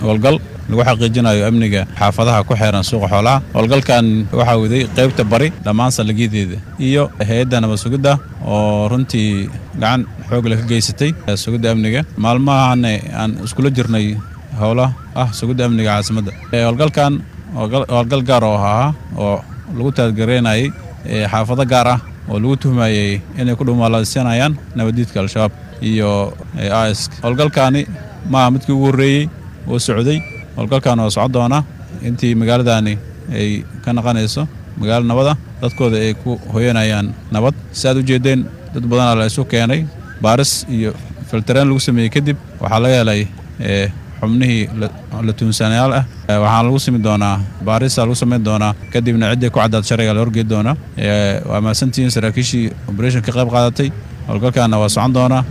howlgal lagu xaqiijinayo amniga xaafadaha ku xeeran suuqa xoolaha howlgalkan waxaa waday qaybta bari dhammaan saldhigyadeeda iyo hay-adda nabad sugidda oo runtii gacan xoog leh ka geysatay sugidda amniga maalmahana aan iskula jirnay howla ah sugidda amniga caasimadda howlgalkan howlgal gaar oo ahaa oo lagu taadgareynayay xaafado gaar ah oo lagu tuhmayey inay ku dhumaaleysanayaan nabaddiidka al-shabaab iyo is howlgalkaani maaha midkii ugu horreeyey oo socday howlgalkan oo socon doona intii magaaladani ay ka naqanayso magaalo nabada dadkooda ay ku hoyanayaan nabad si aad u jeeddeen dad badanaa la isu keenay baaris iyo filtareen lagu sameeyey kadib waxaa laga helay xubnihii la tuunsanayaal ah waxaana lagu simi doonaa baarisa lagu samayn doonaa kadibna ciddii ku caddaad sharciga la horgeed doonaa waa mahadsantihiin saraakiishii oberation ka qayb qaadatay howlgalkaana waa socon doonaa